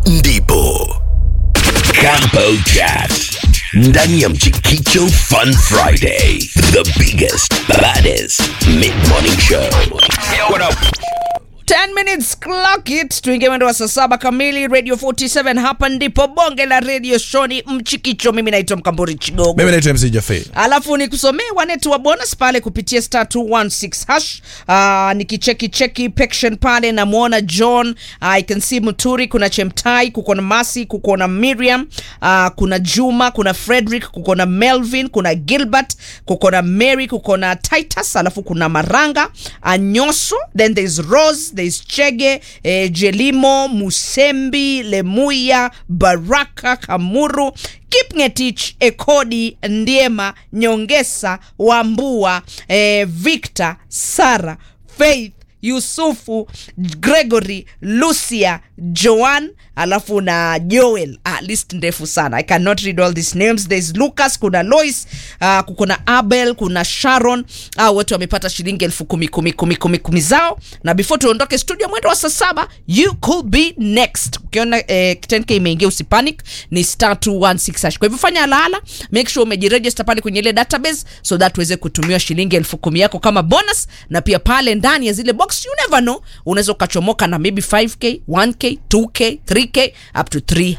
ndipo Campo Chat ndani ya Mchikicho Fun Friday, the biggest baddest mid morning show. 10 minutes clock it tuingie mwendo wa saa saba kamili radio 47 hapa ndipo bonge la radio shoni mchikicho mimi naitwa mkamburi chigogo mimi naitwa mc jafe alafu nikusomee wanetu wa bonus pale kupitia star 216 hash uh, nikicheki cheki pection pale namwona john uh, i can see muturi kuna chemtai kuko na masi kuko na miriam uh, kuna juma kuna frederick kuko na melvin kuna gilbert kuko na mary kuko na titus alafu kuna maranga anyoso then there's rose there's chege eh, jelimo musembi lemuya baraka kamuru kipngetich ekodi ndiema nyongesa wambua eh, victor sara faith yusufu gregory lucia joan alafu na joel ah, list ndefu sana i cannot read all these names thereis lucas kuna lois uh, kuna abel kuna sharon au wote wamepata shilingi elfu kumi kumi kumi kumi kumi zao na before tuondoke studio mwendo wa saa saba you could be next ukiona eh, 10k imeingia usipanic ni star 216 hash. kwa hivyo fanya alaala make sure umejiregister pale kwenye ile database so that uweze kutumiwa shilingi elfu kumi yako kama bonus na pia pale ndani ya zile box you never know unaweza ukachomoka na maybe 5k 1k 2k 3k up to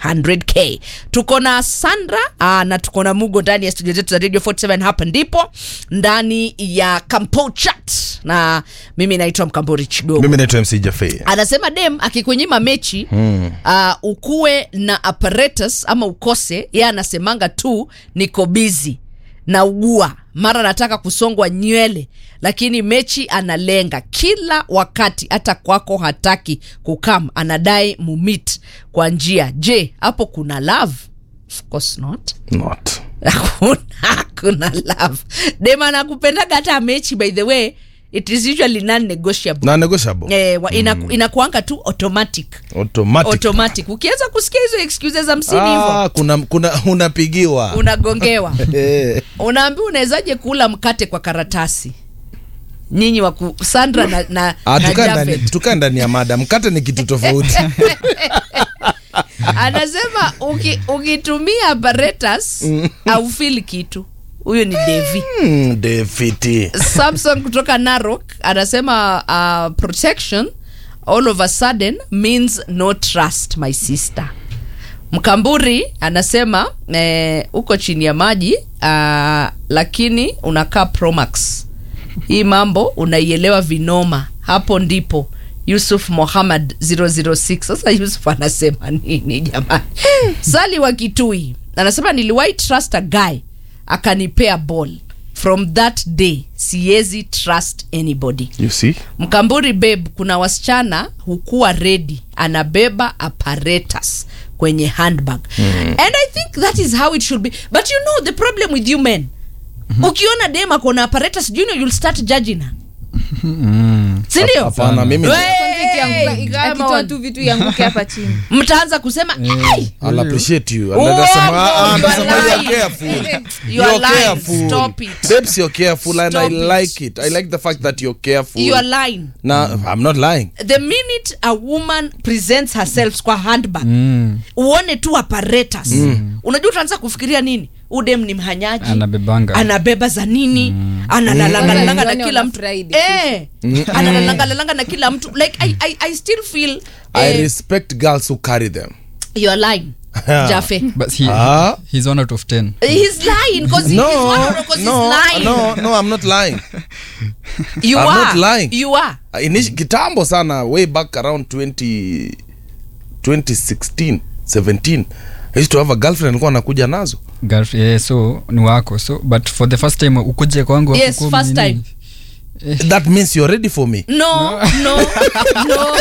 300k tuko na sandra aa, na tuko na mugo ndani ya studio zetu za radio 47 hapa ndipo ndani ya campo chat na mimi naitwa mkambori chigogo mimi naitwa mc jafe anasema dem akikunyima mechi hmm. uh, ukuwe na apparatus ama ukose ye anasemanga tu niko bizi na ugua mara nataka kusongwa nywele lakini mechi analenga kila wakati hata kwako hataki kukam anadai mumit kwa njia je hapo kuna love of course not not hakuna hakuna love dem anakupendaga hata mechi by the way it is usually non negotiable na negotiable eh, wa- ina, mm. inakuanga tu automatic automatic automatic ukianza kusikia hizo excuses za msini hivo ah, kuna, kuna unapigiwa unagongewa Eh, unaambiwa unawezaje kula mkate kwa karatasi nyinyi waku sandra na, na, ah, na tukaa ndani- Jafet. tukaa ndani ya mada mkate ni kitu tofauti anasema uki, ukitumia apparatus aufili kitu huyo ni devi Hmm, defiti samson kutoka narok anasema uh, protection all of a sudden means no trust my sister mkamburi anasema eh, uko chini ya maji uh, lakini unakaa promax hii mambo unaielewa vinoma hapo ndipo yusuf mohamad 006 sasa yusuf anasema nini jamani sali wa kitui anasema niliwahi trust a guy akanipea ball from that day siwezi trust anybody you see mkamburi beb kuna wasichana hukuwa redi anabeba apparatus kwenye handbag mm. and i think that is how it should be but you know the problem with you men mm-hmm. ukiona dem akona apparatus do you know you'll start judging her sindio hapana mimi Wey, Ikianguka- kama akitoa wa- tu vitu ianguke hapa chini mtaanza kusema "Ai, I'll appreciate you. Oh, And nasema, no, ah, ah, you are nasema you're lying. careful. You are You're lying. careful. Stop it. Babes, you're careful and I Stop it. like it. I like the fact that you're careful. you are lying Na, I'm not lying. the minute a woman presents herself kwa handbag mm. uone tu apparatus mm. unajua utaanza kufikiria nini udem ni mhanyaji Anabebanga. anabeba za nini mm. analalangalalanga na Mm. kila mtu Wanafurahi eh, analalangalalanga na kila mtu like I, I, I still feel I eh, respect girls who carry them. you're lying jafe but he, Ah. he's one out of 10 he's lying because No, he's, one because no, he's lying no, no, I'm not lying. you I'm are not lying. you are Inish, kitambo sana way back around 20, 2016 17 I used to have a girlfriend alikuwa anakuja nazo Girl- yeah, so ni wako so but for the first time ukuje kwangu Yes, hakukuwa first nini? that means you're ready for me no no no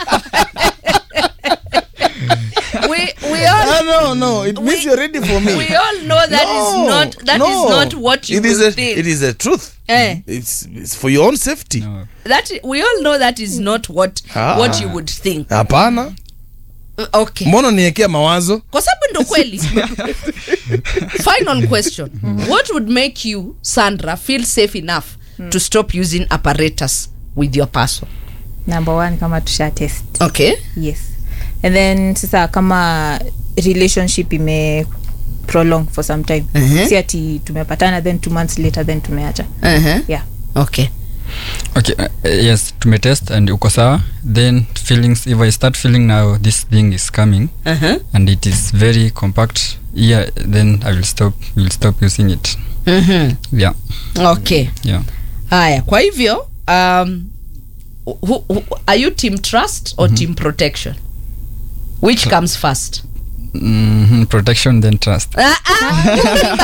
we we all Ah, no no it means We- you're ready for me we all know that is No, not that is no. not what you it is will a, think. it is a truth Eh. it's, it's for your own safety No. that we all know that is not what Ah. what you would think hapana Uh, okay mbona niekea mawazo kwa sababu ndo kweli final question what would make you sandra feel safe enough to stop using apparatus with your person number one kama tusha test okay yes and then sasa kama relationship ime prolong for some time Mhm. si ati tumepatana then two months later then tumeacha uh-huh. yeah okay okay uh, yes tumetest and uko sawa then feelings if i start feeling now this thing is coming uh-huh. and it is very compact yeah then i will stop will stop using it mm-hmm. yeah okay yeah haya kwa hivyo um, who, who, are you team trust or team protection which comes first mm-hmm. protection then trust Ah, ah.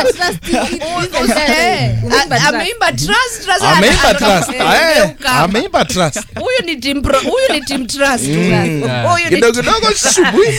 Eh, a- ameimba trust, trust, ameimba ana- trust eh, Eh, ameuka. ameimba trust huyu ni team pro, huyu ni team trust huyu ni kidogo kidogo shubui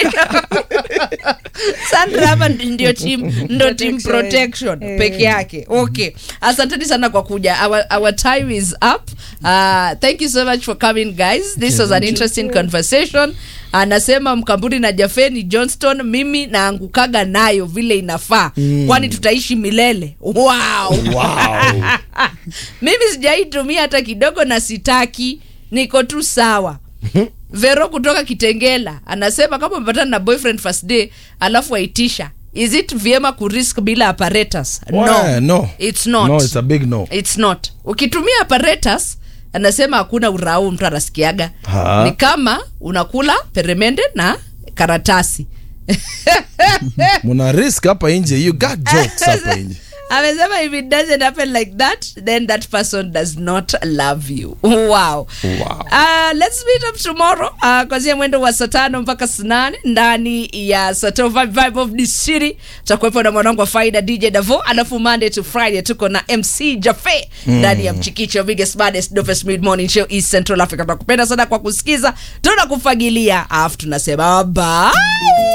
sandra hapa ndi- ndio team ndio team protection peke yake okay asanteni sana kwa kuja our, our time is up uh, thank you so much for coming guys this was an interesting conversation anasema mkamburi na jafeni johnston mimi naangukaga nayo vile inafaa mm. kwani tutaishi milele wow. wow. mimi sijaitumia hata kidogo na sitaki niko tu sawa vero kutoka kitengela anasema kama umepatana na boyfriend first day alafu waitisha is it vyema kurisk bila apparatus Why? no it's not no it's a big no it's not ukitumia apparatus anasema hakuna urau mtu anasikiaga Ha. ni kama unakula peremende na karatasi muna risk hapa nje you got jokes hapa nje amesema if it doesn't happen like that then that person does not love you wow, Wow. Uh, let's meet up tomorrow uh, kwanzia mwendo wa saa tano mpaka saa nane ndani ya Sato Vibe Vibe of the City tutakuwepo na mwanangu wa faida dj davo alafu monday to friday tuko na mc jafe ndani ya mchikicho biggest baddest dopest mid morning show east central africa tunakupenda sana kwa kusikiza tunakufagilia alafu tunasema bye